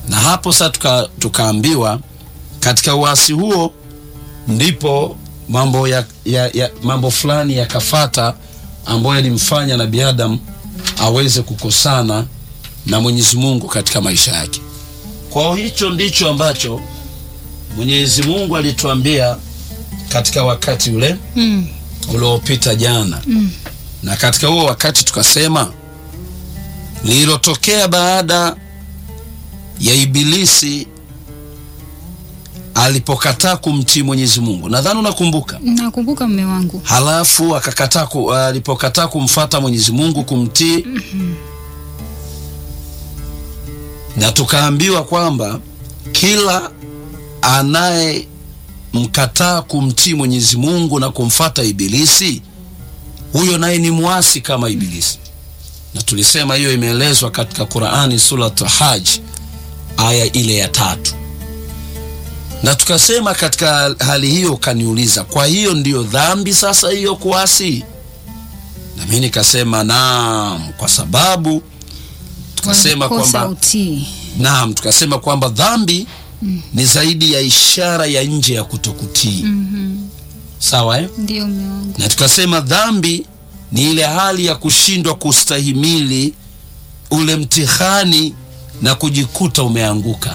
na hapo sasa tuka, tukaambiwa katika uasi huo ndipo mambo ya, ya, ya mambo fulani yakafata ambayo yalimfanya nabii Adam aweze kukosana na Mwenyezi Mungu katika maisha yake. Kwa hicho ndicho ambacho Mwenyezi Mungu alituambia katika wakati ule Mm. uliopita jana Mm. na katika huo wakati tukasema lililotokea baada ya Ibilisi alipokataa kumtii Mwenyezi Mungu, nadhani unakumbuka. Nakumbuka mme wangu. Halafu akakataa ku, alipokataa kumfata Mwenyezi Mungu kumtii, na tukaambiwa kwamba kila anayemkataa kumtii Mwenyezi Mungu na kumfata Ibilisi, huyo naye ni mwasi kama Ibilisi, na tulisema hiyo imeelezwa katika Qur'ani Surat Hajj aya ile ya tatu na tukasema katika hali hiyo, ukaniuliza, kwa hiyo ndiyo dhambi sasa hiyo kuasi? Na mimi nikasema naam, kwa sababu tukasema Walikosa kwamba utii. naam, tukasema kwamba dhambi ni zaidi ya ishara ya nje ya kutokutii. Mhm. Sawa eh? Ndio mme wangu. na tukasema dhambi ni ile hali ya kushindwa kustahimili ule mtihani na kujikuta umeanguka,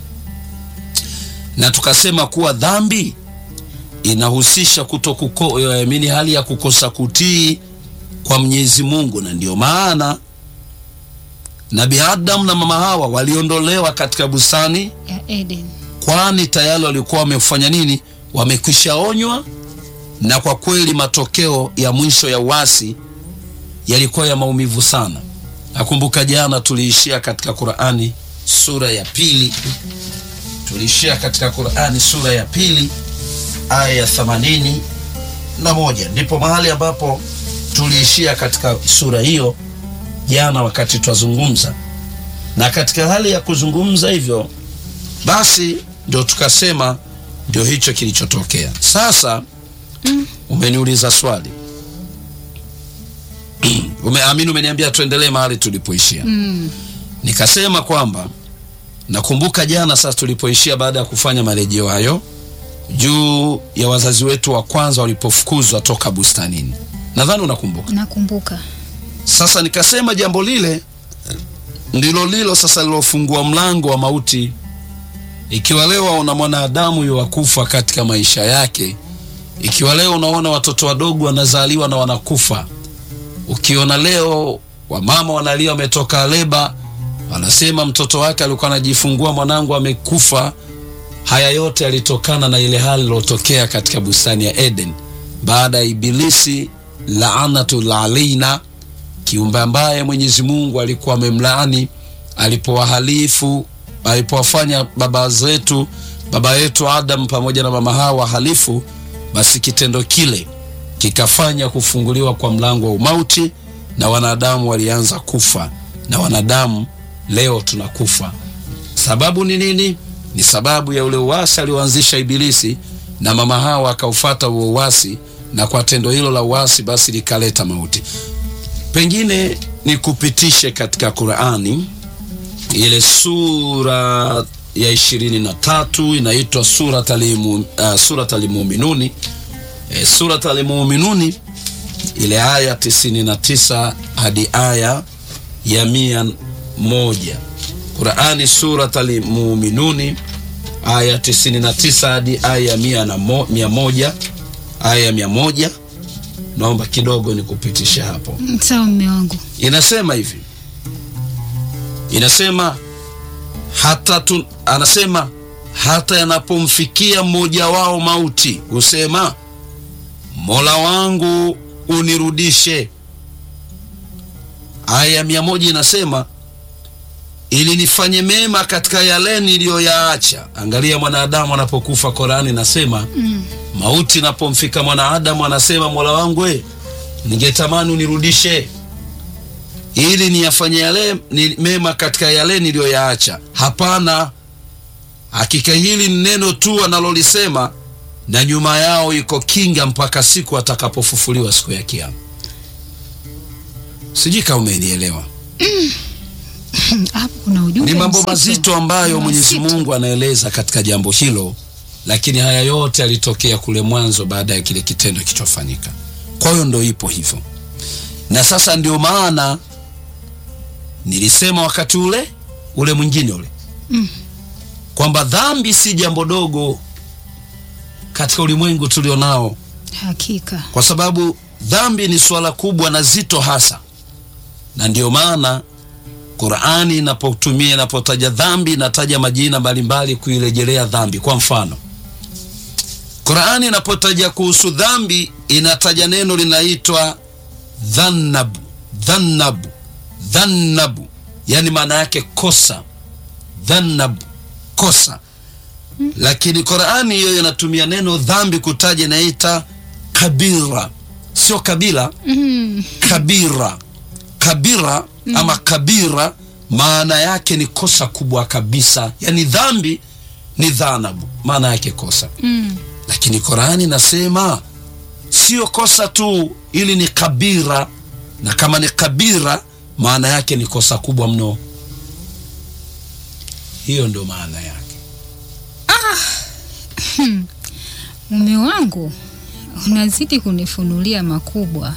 na tukasema kuwa dhambi inahusisha kutokuko yaamini hali ya kukosa kutii kwa Mwenyezi Mungu, na ndio maana Nabii Adam na mama Hawa waliondolewa katika bustani Ya Eden. kwani tayari walikuwa wamefanya nini? Wamekwisha onywa, na kwa kweli matokeo ya mwisho ya uasi yalikuwa ya maumivu sana. Nakumbuka jana tuliishia katika Qur'ani sura ya pili, tuliishia katika Qur'ani sura ya pili aya ya themanini na moja ndipo mahali ambapo tuliishia katika sura hiyo jana wakati twazungumza, na katika hali ya kuzungumza hivyo basi ndio tukasema ndio hicho kilichotokea. Sasa umeniuliza swali umeamini, umeniambia tuendelee mahali tulipoishia. Mm. Nikasema kwamba nakumbuka jana sasa tulipoishia, baada ya kufanya marejeo hayo juu ya wazazi wetu wa kwanza walipofukuzwa toka bustanini, nadhani unakumbuka. Nakumbuka. Sasa nikasema jambo lile ndilo lilo sasa lilofungua mlango wa mauti. Ikiwa leo waona mwanadamu yuwakufa katika maisha yake, ikiwa leo unaona watoto wadogo wanazaliwa na wanakufa, ukiona leo wamama wanalia wametoka leba, wanasema mtoto wake alikuwa anajifungua, mwanangu amekufa. Haya yote yalitokana na ile hali iliyotokea katika bustani ya Eden baada ya Ibilisi laanatul alaina kiumbe ambaye Mwenyezi Mungu alikuwa amemlaani alipowahalifu alipowafanya baba zetu baba yetu Adam pamoja na mama Hawa halifu, basi kitendo kile kikafanya kufunguliwa kwa mlango wa umauti na wanadamu walianza kufa, na wanadamu leo tunakufa. Sababu ni nini? Ni sababu ya ule uasi alioanzisha Ibilisi, na mama Hawa akaufata huo uasi, na kwa tendo hilo la uasi basi likaleta mauti. Pengine nikupitishe katika Qurani ile sura ya ishirini na tatu inaitwa Surat Alimu, uh, Surat Alimuminuni e, Surat Alimuminuni ile aya tisini na tisa hadi aya ya mia moja Qurani Surat Alimuminuni aya tisini na tisa hadi aya ya mia na mo, mia moja aya ya mia moja Naomba kidogo nikupitishe hapo. Mm, Sawa mme wangu. Inasema hivi, inasema hata tu, anasema hata yanapomfikia mmoja wao mauti husema, Mola wangu unirudishe. Aya ya mia moja inasema ili nifanye mema katika yale niliyoyaacha. Angalia mwanadamu anapokufa, Korani inasema Mm. mauti inapomfika mwanadamu anasema, mola wangu we, ningetamani unirudishe ili niyafanye yale ni mema katika yale niliyoyaacha. Hapana, hakika hili ni neno tu analolisema, na nyuma yao iko kinga mpaka siku atakapofufuliwa siku ya Kiyama. Sijui kama umenielewa. Hapo kuna ujumbe Ni mambo mzito. mazito ambayo Ni Mwenyezi mazito. Mungu anaeleza katika jambo hilo, lakini haya yote yalitokea kule mwanzo baada ya kile kitendo kilichofanyika. Kwa hiyo ndo ipo hivyo, na sasa ndio maana nilisema wakati ule ule mwingine ule Mm. kwamba dhambi si jambo dogo katika ulimwengu tulionao, Hakika. kwa sababu dhambi ni swala kubwa na zito hasa, na ndio maana Qur'ani inapotumia inapotaja dhambi inataja majina mbalimbali kuirejelea dhambi. Kwa mfano, Qur'ani inapotaja kuhusu dhambi inataja neno linaitwa dhannabu, dhannabu, dhannabu, yani maana yake kosa, dhannabu, kosa. Lakini Qur'ani hiyo inatumia neno dhambi kutaja inaita kabira, sio kabila Mm. kabira kabira ama kabira maana yake ni kosa kubwa kabisa yani dhambi ni dhanabu maana yake kosa Mm. lakini Qurani nasema sio kosa tu ili ni kabira na kama ni kabira maana yake ni kosa kubwa mno hiyo ndio maana yake Mume wangu unazidi kunifunulia makubwa.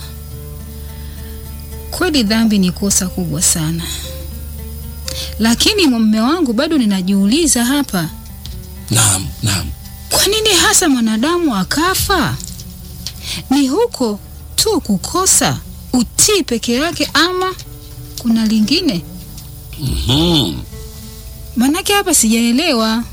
Kweli dhambi ni kosa kubwa sana, lakini mume wangu, bado ninajiuliza hapa, naam naam kwa nini hasa mwanadamu akafa? Ni huko tu kukosa utii peke yake, ama kuna lingine? Mhm. Manake hapa sijaelewa.